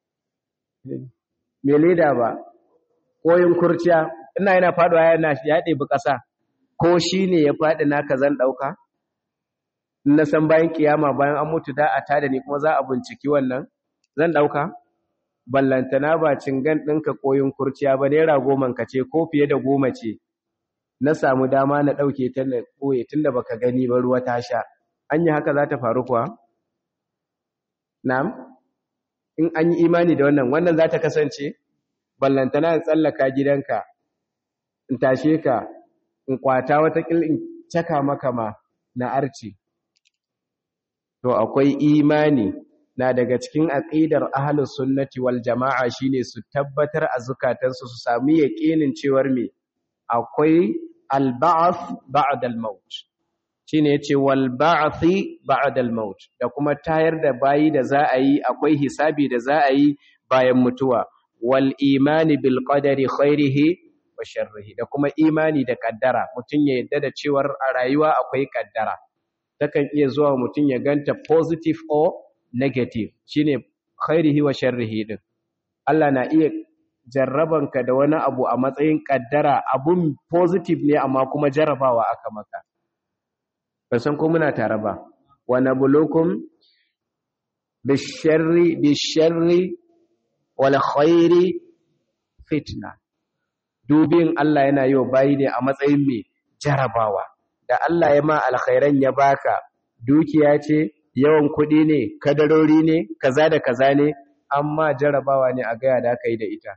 leda ba koyin kurciya ina yana faɗuwa yana ya ɗebi ƙasa ko shi ne ya faɗi naka zan ɗauka na san bayan kiyama bayan an mutu da a tada ni kuma za a binciki wannan zan ɗauka ballantana ba cingan ɗinka koyin kurciya ba naira goman ka ce ko fiye da goma ce na samu dama na ɗauke ta na ɓoye tun da baka gani ba ruwa ta sha an yi haka za ta faru kuwa na'am in an yi imani da wannan wannan za ta kasance ballantana in tsallaka gidanka in tashe ka in kwata watakil in caka maka ma na arci to akwai imani na daga cikin aqidar ahlus sunnati wal jama'a shine su tabbatar a zukatansu su sami yaqinin cewar me akwai al-ba'th ba'da al-maut shine yace wal ba'thi ba'da al-maut da kuma tayar da bayi da za a yi akwai hisabi da za a yi bayan mutuwa wal imani bil qadari khairihi wa sharrihi da kuma imani da kaddara mutun ya yadda da cewar a rayuwa akwai kaddara takan iya zuwa mutun ya ganta positive or negative shine khairihi wa sharrihi din Allah na iya jarrabanka da wani abu a matsayin kaddara abun positive ne amma kuma jarrabawa aka maka ban san ko muna tare ba wa nabluukum bisharri bisharri wal khairi fitna dubin Allah yana yi wa bayi ne a matsayin mai jarabawa da Allah ya ma alkhairan ya baka dukiya ce yawan kuɗi ne kadarori ne kaza da kaza ne amma jarabawa ne a gaya da aka yi da ita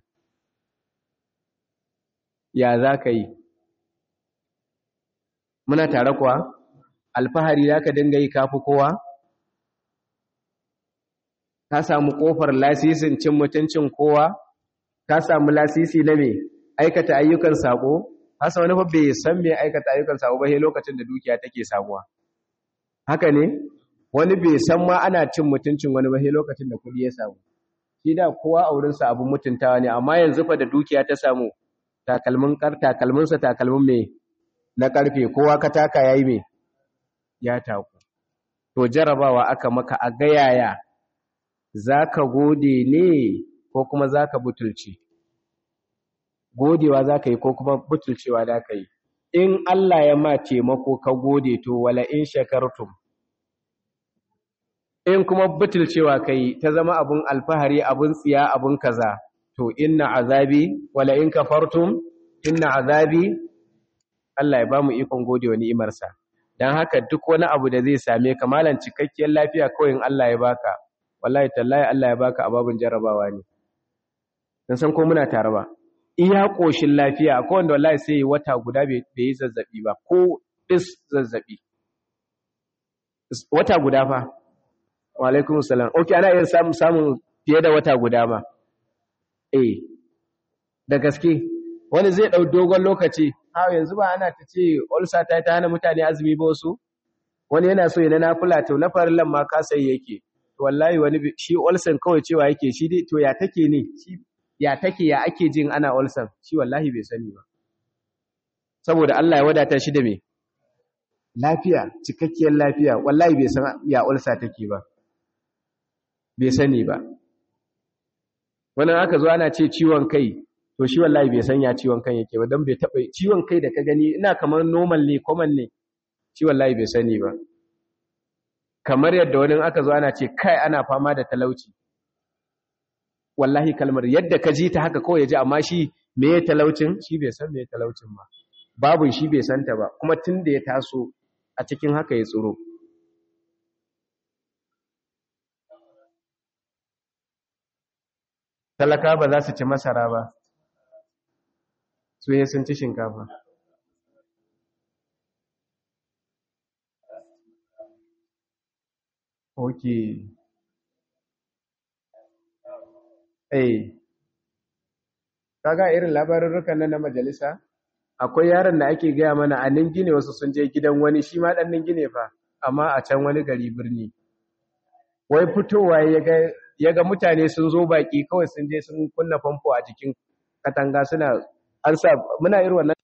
ya za ka yi muna tare kuwa alfahari za ka dinga yi kafi kowa ka samu ƙofar lasisin cin mutuncin kowa ka samu lasisi na me aikata ayyukan sako hasa wani fa bai san me aikata ayyukan sako ba sai lokacin da dukiya take samuwa haka ne wani bai san ma ana cin mutuncin wani ba sai lokacin da kudi ya samu shi da kowa a wurin sa abun mutuntawa ne amma yanzu fa da dukiya ta samu takalmin kar takalmin sa takalmin me na karfe kowa ka taka yayi me ya taku to jarabawa aka maka a gayaya zaka gode ne ko kuma zaka butulci godewa za ka yi ko kuma butulcewa za ka yi in Allah ya ma taimako ka gode to wala in shakartum in kuma butulcewa ka yi ta zama abun alfahari abun tsiya abun kaza to inna azabi wala in kafartum inna azabi Allah ya ba mu ikon godewa ni'imarsa dan haka duk wani abu da zai same ka malan cikakkiyar lafiya kawai in Allah ya baka wallahi tallahi Allah ya baka ababun jarabawa ne dan san ko muna tare ba iya ƙoshin lafiya akwai wanda wallahi sai yi wata guda bai yi zazzabi ba ko is zazzabi wata guda fa wa alaikum salam okay ana iya samun samun fiye da wata guda ma eh da gaske wani zai dau dogon lokaci ha yanzu ba ana ta ce ulcer ta ta hana mutane azumi ba wasu wani yana so yana nafila to na farillan ma ka sai yake to wallahi wani shi ulcer kawai cewa yake shi dai to ya take ne shi ya take ya ake jin ana ulcer shi wallahi bai sani ba saboda Allah ya wadata shi da me lafiya cikakkiyar lafiya wallahi bai san ya ulcer take ba bai sani ba wannan aka zo ana ce ciwon kai to shi wallahi bai san ya ciwon kan yake ba dan bai taba ciwon kai da ka gani ina kamar normal ne common ne shi wallahi bai sani ba kamar yadda wani aka zo ana ce kai ana fama da talauci wallahi kalmar yadda ka ji ta haka kawai ya ji amma shi me ya talaucin shi bai san me ya talaucin ba babun shi bai santa ba kuma tun da ya taso a cikin haka ya tsoro talaka ba za su ci masara ba su sun ci shinkafa ok eh kaga irin labarurrukan nan na majalisa akwai yaron da ake gaya mana a ningine wasu sun je gidan wani shi ma dan ningine fa amma a can wani gari birni wai fitowa ya ga ya ga mutane sun zo baki kawai sun je sun kunna famfo a jikin katanga suna an sa muna irin wannan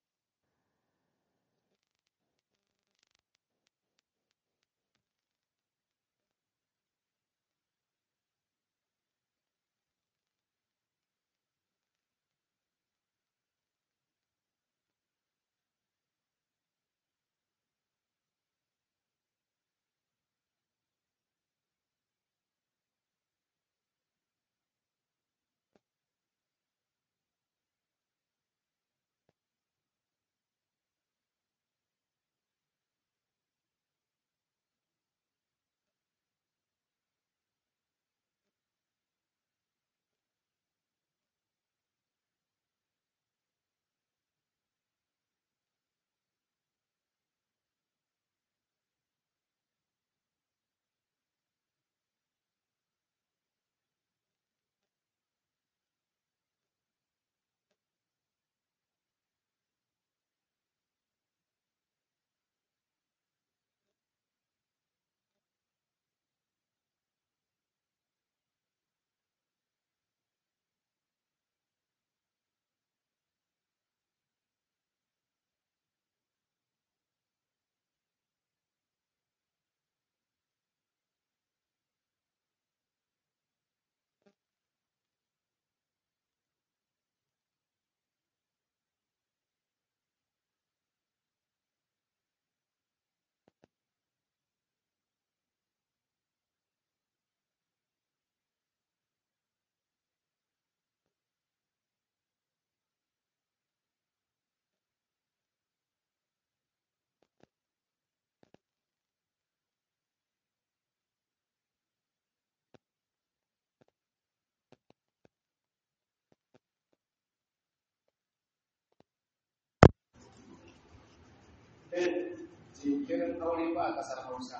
jinkirin aure ba a ƙasar hausa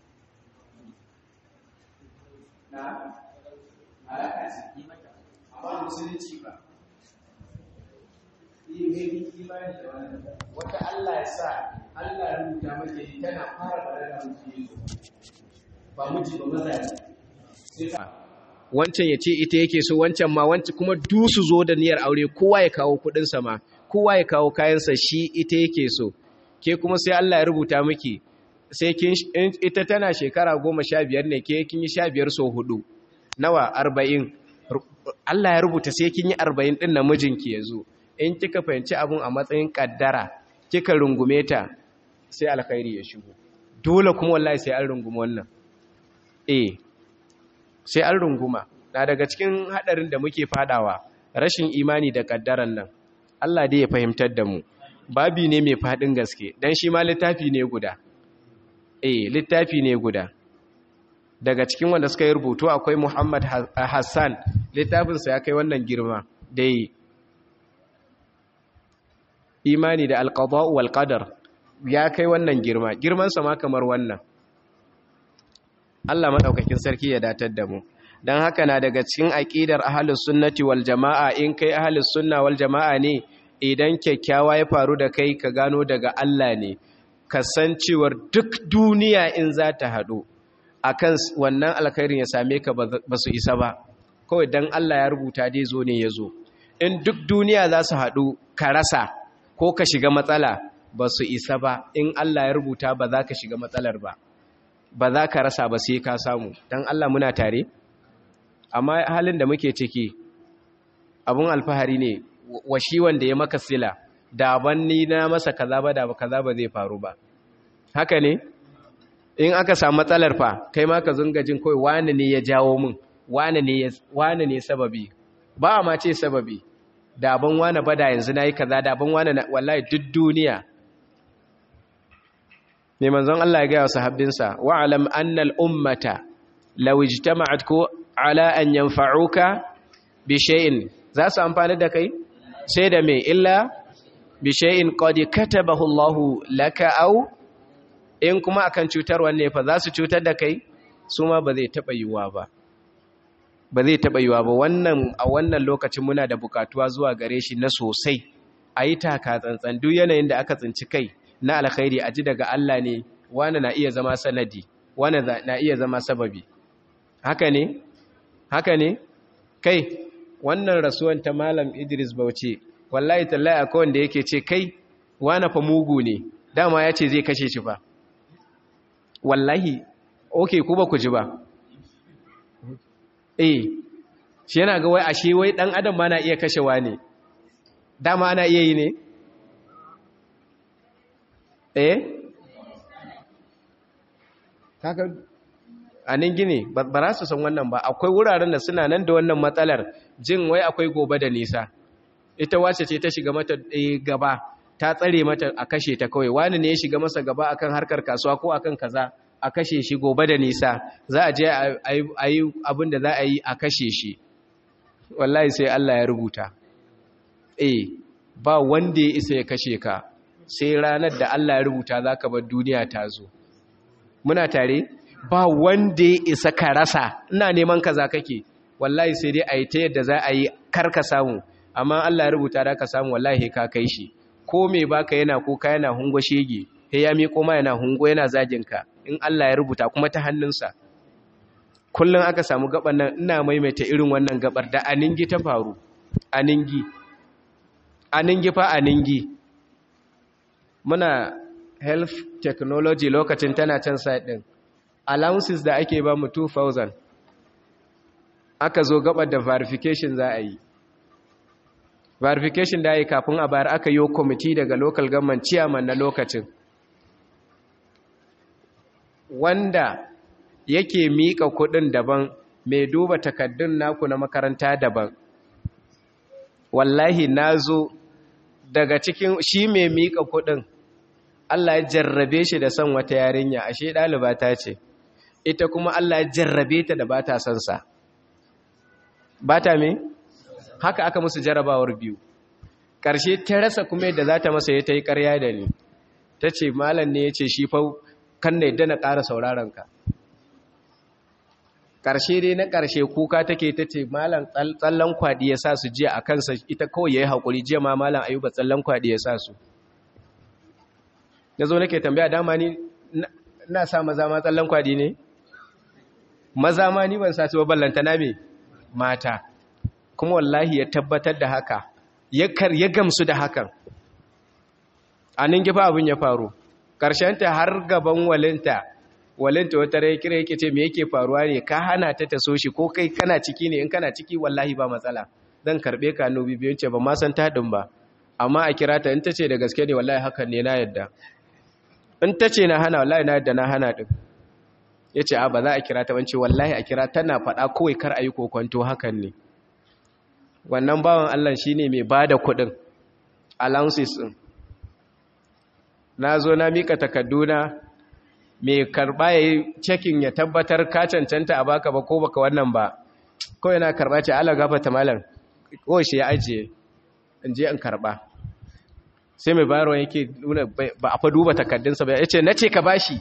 na alaƙa ce amma musulunci ba yi imani da wannan wata Allah ya sa Allah ya rubuta maka yi tana fara balaga miji ba miji ba maza ne wancan ya ce ita yake so wancan ma wancan kuma du su zo da niyyar aure kowa ya kawo kuɗinsa ma kowa ya kawo kayansa shi ita yake so ke kuma sai Allah ya rubuta miki sai kin ita tana shekara goma sha biyar ne ke kin yi sha biyar so hudu nawa arba'in Allah ya rubuta sai kin yi arba'in ɗin na mijinki ya zo in kika fahimci abun a matsayin ƙaddara kika rungume ta sai alkhairi ya shigo dole kuma wallahi sai an runguma wannan eh sai an runguma na daga cikin hadarin da muke fadawa rashin imani da ƙaddaran nan Allah dai ya fahimtar da mu babi ne mai fadin gaske dan shi ma littafi ne guda eh littafi ne guda daga cikin wanda suka yi rubutu akwai Muhammad Hassan littafinsa ya kai wannan girma dai imani da alqada'u wal qadar ya kai wannan girma girman sa ma kamar wannan Allah madaukakin sarki ya datar da mu dan haka na daga cikin aqidar ahlus sunnati wal jamaa in kai ahlus sunna wal jamaa ne idan kyakkyawa ya faru da kai ka gano daga Allah ne kasancewar duk duniya in za ta haɗu akan wannan alkhairin ya same ka ba su isa ba kawai dan Allah ya rubuta dai zo ne ya zo in duk duniya za su haɗu ka rasa ko ka shiga matsala ba su isa ba in Allah ya rubuta ba za ka shiga matsalar ba ba za ka rasa ba sai ka samu dan Allah muna tare amma halin da muke ciki abun alfahari ne wa shi wanda ya maka sila da ban ni na masa kaza ba da kaza ba zai faru ba haka ne in aka samu matsalar fa kai ma ka zunga jin kawai wani ne ya jawo min wani ne wani ne sababi ba ma ce sababi da ban wani bada yanzu nayi kaza da ban wani wallahi duk duniya ne manzon Allah ya ga sahabbinsa wa alam anna al ummata law ijtama'at ku ala an yanfa'uka bi shay'in za su amfani da kai sai da me illa bi shay'in qad katabahu Allah laka aw in kuma akan cutar wanne fa za su cutar da kai su ma ba zai taba yiwa ba ba zai taba yiwa ba wannan a wannan lokacin muna da bukatuwa zuwa gare shi na sosai ayi taka tsantsan duk yanayin da aka tsinci kai na alkhairi a ji daga Allah ne wani na iya zama sanadi wani na iya zama sababi haka ne haka ne kai wannan rasuwan ta malam idris bauchi wallahi tallahi akwai wanda yake ce kai wana fa mugu ne dama ya ce zai kashe shi fa wallahi ok ku ba ku ji ba eh shi yana ga wai ashe wai dan adam ma na iya kashewa ne dama ana iya yi ne eh kaka a nan gine ba za su san wannan ba akwai wuraren da suna nan da wannan matsalar jin wai akwai gobe da nisa ita wace ce ta shiga mata gaba ta tsare mata a kashe ta kawai wani ne ya shiga masa gaba akan harkar kasuwa ko akan kaza a kashe shi gobe da nisa za a je a yi abin da za a yi a kashe shi wallahi sai Allah ya rubuta eh ba wanda ya isa ya kashe ka sai ranar da Allah ya rubuta za ka bar duniya ta zo muna tare ba wanda ya isa ka rasa ina neman kaza kake wallahi sai dai a yi ta yadda za a yi karka samu amma Allah ya rubuta da ka samu wallahi ka kai shi ko me baka yana kuka yana hungo shege he ya miƙo ma yana hungo yana zagin ka in Allah ya rubuta kuma ta hannunsa kullum aka samu gaban nan ina maimaita irin wannan gabar da aningi ta faru aningi aningi fa aningi muna health technology lokacin tana can side din allowances da ake ba mu 2000 aka zo gabar da verification za a yi verification da yi kafin a bayar aka yi kwamiti daga local government chairman na lokacin wanda yake miƙa kuɗin daban mai duba takaddun naku na makaranta daban wallahi na zo daga cikin shi mai miƙa kuɗin Allah ya jarrabe shi da son wata yarinya ashe ɗaliba ta ce ita kuma Allah ya jarrabe ta da ba ta son sa ba ta me haka aka musu jarabawar biyu ƙarshe ta rasa kuma yadda za ta masa ya ta yi ƙarya da ni ta ce malam ne ya ce shi fau kan na yadda na ƙara sauraron ka ƙarshe dai na ƙarshe kuka take ta ce malam tsallan kwaɗi ya sa su jiya a kansa ita kawai ya yi haƙuri jiya ma malam ayuba tsallan kwaɗi ya sa su na zo nake tambaya dama ni na sa maza ma tsallan kwaɗi ne maza ma ni ban sa su ba ballanta na me mata kuma wallahi ya tabbatar da haka ya gamsu da hakan a nan gifa abin ya faru ta har gaban walinta walinta wata rai kira yake ce me yake faruwa ne ka hana ta ta so shi ko kai kana ciki ne in kana ciki wallahi ba matsala zan karbe ka no bibiyun ce ba ma san taɗin ba amma a kira ta in ta ce da gaske ne wallahi hakan ne na yadda in ta ce na hana wallahi na yadda na hana ɗin ya ce a ba za a kira ta bance wallahi a kira tana faɗa kawai kar a yi kokonto hakan ne wannan bawan Allah shi ne mai ba da kuɗin allowances ɗin na zo na mika takarduna mai karɓa ya yi cekin ya tabbatar ka cancanta a baka ba ko baka wannan ba kawai na karɓa ce ala gafata malar kawai shi ya ajiye in je in karɓa sai mai bayarwa yake nuna ba a fa duba takardunsa ba ya ce na ce ka bashi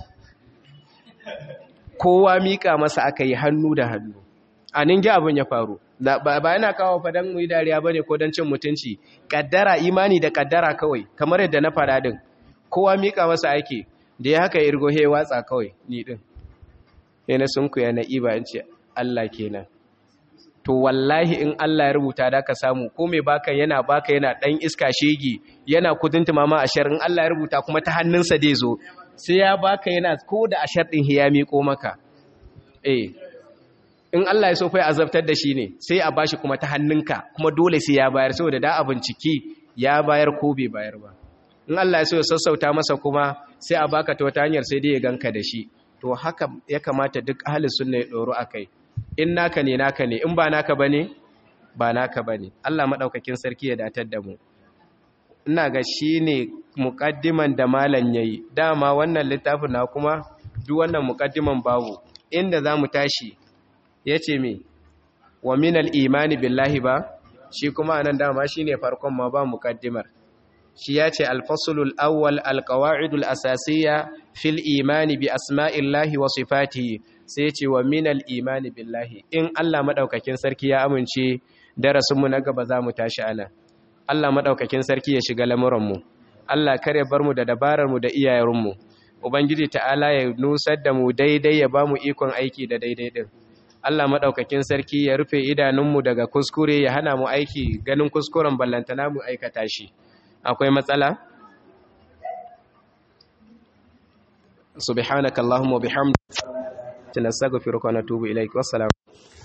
kowa mika masa aka yi hannu da hannu a ningi abin ya faru ba yana kawo fadan mu yi dariya ba ne ko don cin mutunci kaddara imani da kaddara kawai kamar yadda na fara din kowa mika masa ake da ya haka irgo he watsa kawai ni din yana sun ku yana iba in ce Allah kenan to wallahi in Allah ya rubuta da ka samu ko mai baka yana baka yana dan iska shege yana kudunta mama ashar in Allah ya rubuta kuma ta hannunsa dai zo sai ya baka yana ko da ashar din ya miƙo maka eh in Allah ya so fa azabtar da shi ne sai a bashi kuma ta hannunka kuma dole sai ya bayar saboda da a binciki ya bayar ko bai bayar ba in Allah ya so ya sassauta masa kuma sai a baka ta wata hanyar sai dai ya ganka da shi to haka ya kamata duk ahli sunna ya doro akai in naka ne naka ne in ba naka bane ba naka bane Allah madaukakin sarki ya datar da mu ina ga shine muqaddiman da malan yayi dama wannan littafin na kuma duk wannan muqaddiman babu inda zamu tashi yace me wa minal imani billahi ba shi kuma anan dama shine farkon ma ba muqaddimar shi yace al-faslul awwal al-qawa'idul asasiyya fil imani bi asma'illahi wa sifatihi sai yace wa minal imani billahi in Allah madaukakin sarki ya amince darasin mu na gaba zamu tashi anan Allah madaukakin sarki ya shiga lamuran mu Allah kare bar mu da dabarar mu da iyayen mu ubangiji ta'ala ya nusar da mu daidai ya bamu ikon aiki da daidai din Allah maɗaukakin sarki ya rufe idanunmu daga kuskure ya hana mu aiki ganin kuskuren ballantana mu aikata shi akwai matsala subhanakallahumma bihamdika nastaghfiruka wa natubu ilaik wassalamu